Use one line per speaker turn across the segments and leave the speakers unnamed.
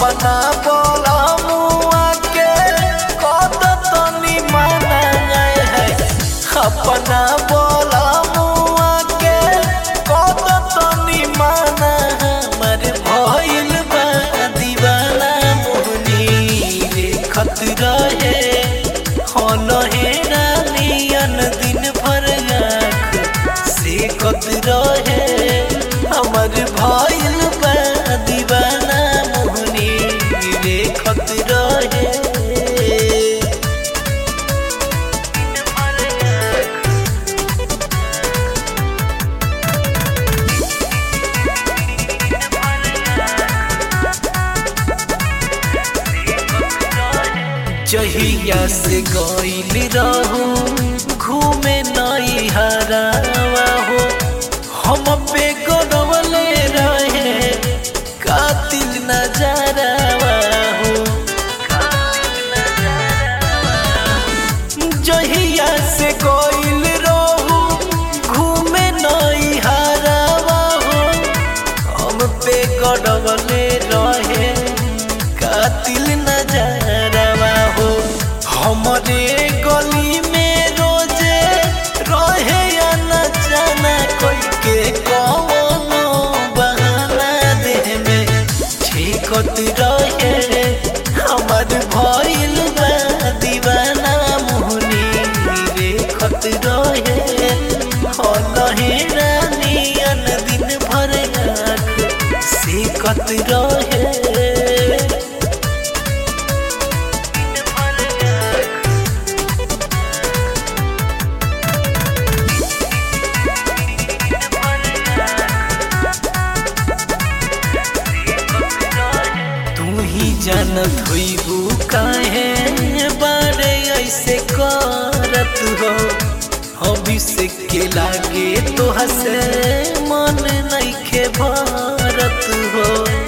अपना बोला मुआ के कद तनी माना है अपना बोला मुआ के कद तनी माना हमर भइल बा दीवाना मोहनी रे खतरा है हन हेरा नियन दिन भर आँख से खतरा है हमर भइल बा दीवाना मोहनी रे खतरा है जहिया से गईल रहू घूमे नई हरावा हो हम पे गरवले रहे कातिल नजरवा हो जहिया से गईल रहू घूमे नई हरावा हो हम पे गरवले रहे कातिल नजरवा हो हमरे गली में रोजे रहे या न जाना कोई के कौनो बहाना देह में ठेकत रहे हमर भइल बा दीवाना मोहनी रे खत रहे हलहे रानियन दिन भर आँख से कत रहे तू ही जानत होइबू काहे बारे ऐसे करत हो हबी से के लागे तो हसे मन नइखे भरत हो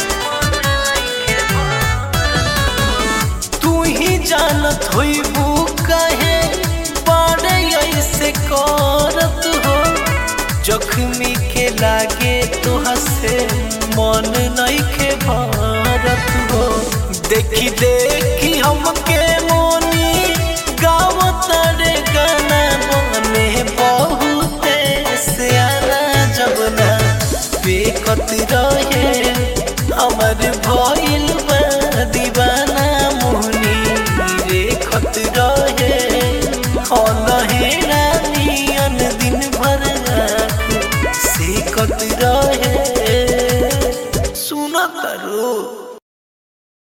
तू ही जानत होइबू काहे बारे ऐसे करत हो जख्मी के लागे तो हसे मन नइखे भरत हो देखी देखी हमके मोनी गाँव तारे गाना बने बहुते सियाना जबना बेकत रहे हमर भइल बा दीवाना मोहनी रे खत रहे हलहे रानियन दिन भर आँख से कत रहे